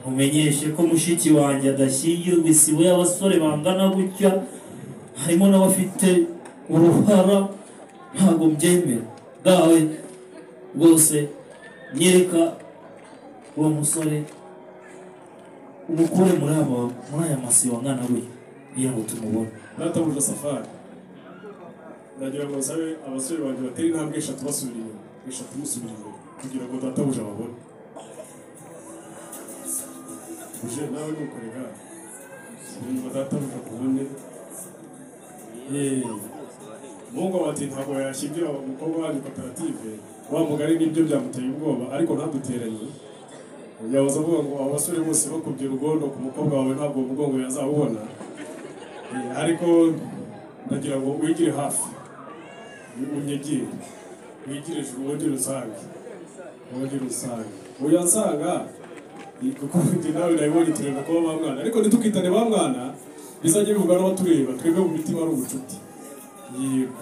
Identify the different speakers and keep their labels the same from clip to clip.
Speaker 1: mumenyeshe ko mushiki wanjye adashyingiwe isibo y'abasore bangana gutya harimo n'abafite uruhara ntabwo mbyemera dawe rwose nyereka uwo musore umukure muri aba muri aya masibo angana gutya kugira ngo tumubone
Speaker 2: databuja safari ndagira ngo nsabe abasore banjye batere intambwe eshatu basubira inyuma eshatu musubira imbere kugira ngo databuja babone uje nawe nukorega kugira ngo databuja akubone Yeee. muhungu bati ntabwo yashyingira umukobwa wanyu koperative wa mugari nibyo byamuteye ubwoba ariko ntaduteranye yabuze avuga ngo abasore bose bakubye urugondo ku mukobwa wawe ntabwo uwo mugongo yazawubona Eh, ariko ndagira ngo wigire hafi unyegire wigire ijuru wongere usange wongere usange uyansanga eh, kuko njye nawe nabibonye turenda kuba ba mwana ariko ntitukitane ba mwana bizajya bivuga n'abatureba twebwe mu mitima ari ubucuti yego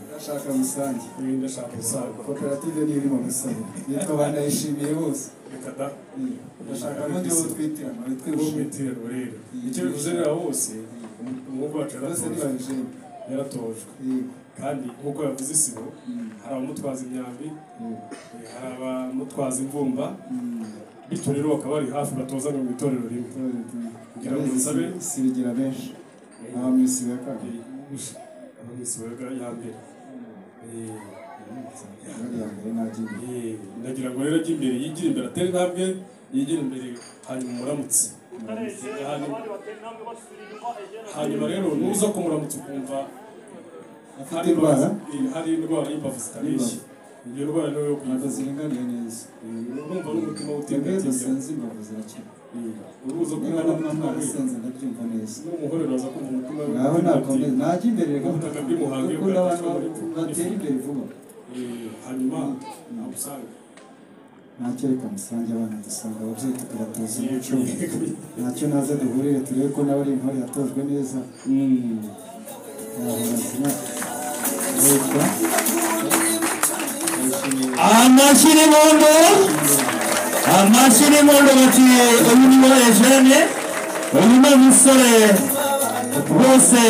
Speaker 3: ndashaka rusange
Speaker 2: niba ndashaka gusaga
Speaker 3: koperative niyo iri mu bisabo nitwe banayishimiye bose
Speaker 2: reka da
Speaker 3: Mm. ndashaka n'undi wo twitirana
Speaker 2: uwo mu
Speaker 3: twihuje
Speaker 2: iterano rero icyo bivuze rero bose umwuga wacu
Speaker 3: bose
Speaker 2: yaratojwe
Speaker 3: ntibabijeni
Speaker 2: yaratojwe kandi nk'uko yavuze isibo hari abamutwaza imyambi hari abamutwaza imvumba bityo rero bakaba bari hafi batozanya mu itorero rimwe Kugira ngo nsabe.
Speaker 3: sibigira benshi aha mu isibo ya kabiri
Speaker 2: amisibaga ya mbere Eh,
Speaker 3: bari iya mbere n'agiye
Speaker 2: eh, ndagira ngo rero ajye imbere yigire imbere atere intambwe yigire imbere hanyuma umuramutse Hanyuma- hanyuma rero nuza kumuramutsa ukumva
Speaker 3: afite indwara
Speaker 2: Eh, hari indwara y'imbavu zitabeshya iyo ndwara niyo yo
Speaker 3: ntabwo
Speaker 2: kwivuza
Speaker 3: ziringaniye neza
Speaker 2: urumva n'umutima
Speaker 3: twebwe
Speaker 2: utemba
Speaker 3: dusenze imbavu zirakira
Speaker 2: uruza ko
Speaker 3: niba
Speaker 2: umwana
Speaker 3: namwe
Speaker 2: w'umwana
Speaker 3: mwarasenze ndabyumva neza
Speaker 2: n'umuhore uraza kumva umutima we
Speaker 3: naho ntabwo neza najya imbere
Speaker 2: Ubutaka bw'umuhango iyo
Speaker 3: gakunda
Speaker 2: bwatashwe
Speaker 3: abantu
Speaker 2: muri-
Speaker 3: batera imbere vuba
Speaker 2: Eh, hanyuma nagusanga
Speaker 3: ntacyo reka musange abana dusanga ababyeyi tukabatoza umuco ntacyo naza duhurire turebe ko nawe ari intore yatojwe neza yahora zina leta
Speaker 1: amashyi n'imondo amashyi n'imondo baciye uyu ni wa ejene uyu ni umusore rwose